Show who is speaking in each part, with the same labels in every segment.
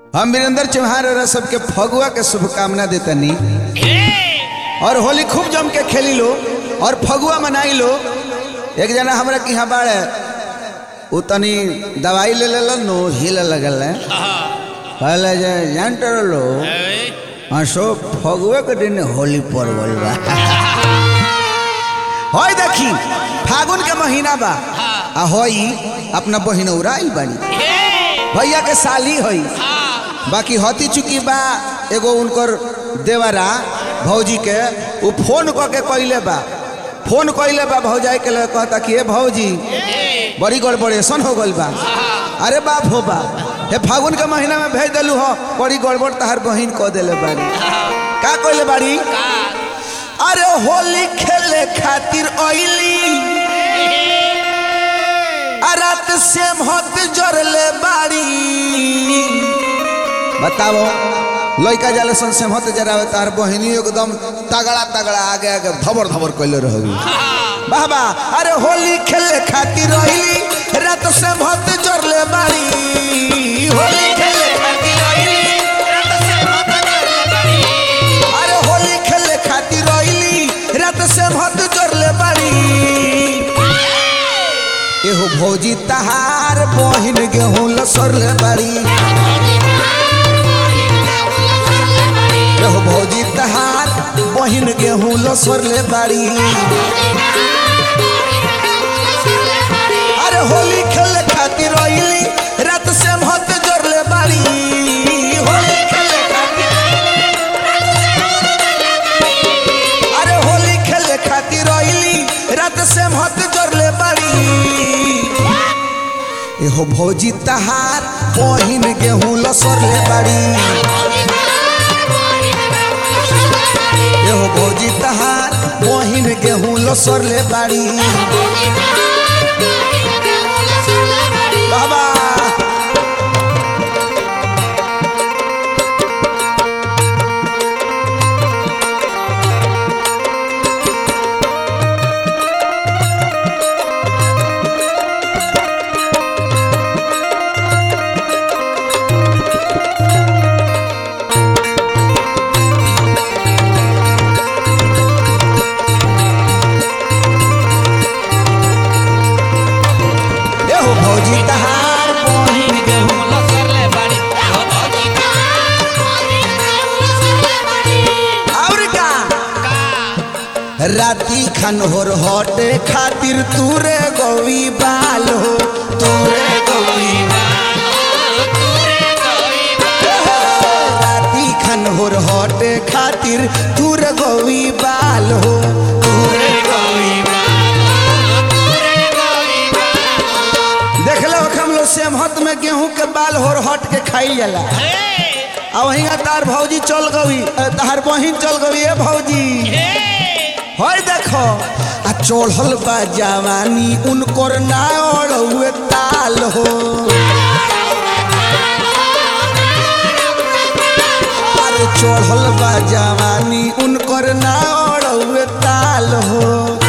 Speaker 1: हम वीरेंद्र चौहान और सबके फगुआ के शुभकामना देतनी और होली खूब जम के खेली लो और फगुआ मनाई लो एक जना हमरा के यहाँ बाड़े उ तनी दवाई ले ले नो हिल लगल है पहले जे जानते लो हंसो फगुआ के दिन होली परवल बा होय देखी फागुन के महीना बा आ होई अपना बहिन उड़ाई बानी भैया के साली होई बाकी हती चुकी बा एगो उनकर देवरा भौजी के उ फोन क के कइले बा फोन कइले बा भौजाई के लिए कहता कि ए भौजी बड़ी गड़बड़ेशन हो गइल बा अरे बाप हो बा हे फागुन के महीना में भेज देलू हो बड़ी गड़बड़ तहार बहिन कह देले बाड़ी का कइले बाड़ी अरे होली खेले खातिर ओइली आ रात से मत जरले बाड़ी बताओ लइका जाले सन से मत जरावे तार बहिनी एकदम तगड़ा तगड़ा आगे आगे धबर धबर कइले रहगी वाह वाह अरे होली खेले खातिर रहिली रात से मत जरले बाड़ी होली खेले खातिर रहिली रात से मत जरले बाड़ी अरे होली खेले खातिर रहिली रात से मत जरले बाड़ी एहो भौजी तहार बहिन गेहूं लसरले बाड़ी एहो भौजी तहार बहिन गेहूं लसरले बाड़ी अरे होली खेले खातिर रहिली रात से मत जोरले बाड़ी होली खेले खातिर अरे होली खेले खातिर रहिली रात से मत जोरले बाड़ी एहो भौजी तहार बहिन गेहूं लसरले बाड़ी एहो भौजी तहार बहिन गेहूं लसरले बाड़ी बाबा एहो भौजी तहार बहिन गेहूं और का राती खनहोर हटे खातिर तूरे गौवी बाल हो तूरे गौवी राती खनहोर हटे खातिर तूर गौवी बाल हो तूरे गौवी देख लो हम लोग सेमहत में गेहूं के बाल होर हट के खाई जाला आ वहीं तार भौजी चल गई तार बहिन चल गई ए भौजी होय देखो आ चढ़ल बा जवानी उनकर ना हुए ताल हो अरे चढ़ल बा जवानी उनकर ना हुए ताल हो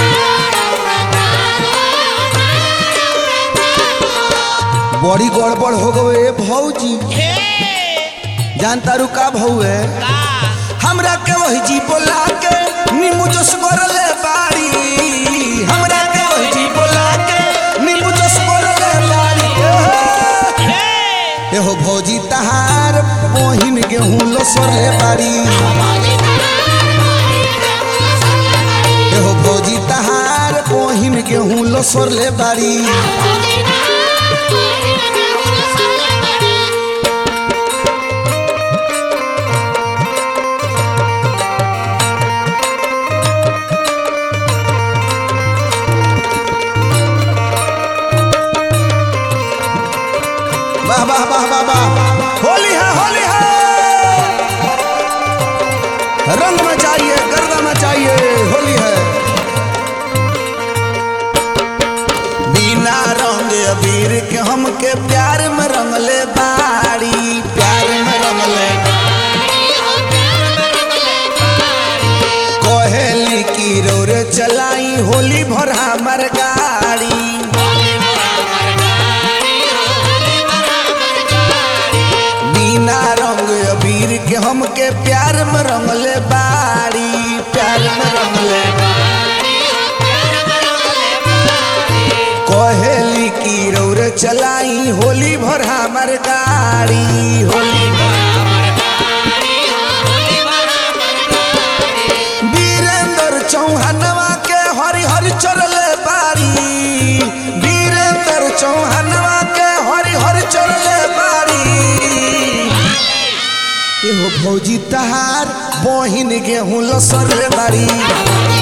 Speaker 1: बड़ी गड़बड़ हो गए भौजी जानता रू का भौए हमरा के वही जी बोला के नींबू जस करले बाड़ी हमरा के वही जी बोला के नींबू जस करले बाड़ी एहो भौजी तहार बहिन गेहूं लसरले बाड़ी एहो भौजी तहार बहिन गेहूं लसरले बाड़ी वाह वाह वाह वाह वाह होली है होली है रंग मचाइए गर्दा मचाइए होली है बिना रंग अबीर के हमके प्यार में रंगले बाड़ी प्यार में रंगले कहेली की रोरे चलाई होली भर हमर गाड़ी बिना हमके प्यार में रंगले बाड़ी प्यार में रंगले कहेली की रौर चलाई होली भर हमर गाड़ी होली वीरेंद्र चौहानवा के हरि हरि चरले बाड़ी वीरेंद्र चौहानवा के हरि हरि चरले बाड़ी एहो भौजी तहार बहिन गेहूं लसरले बाड़ी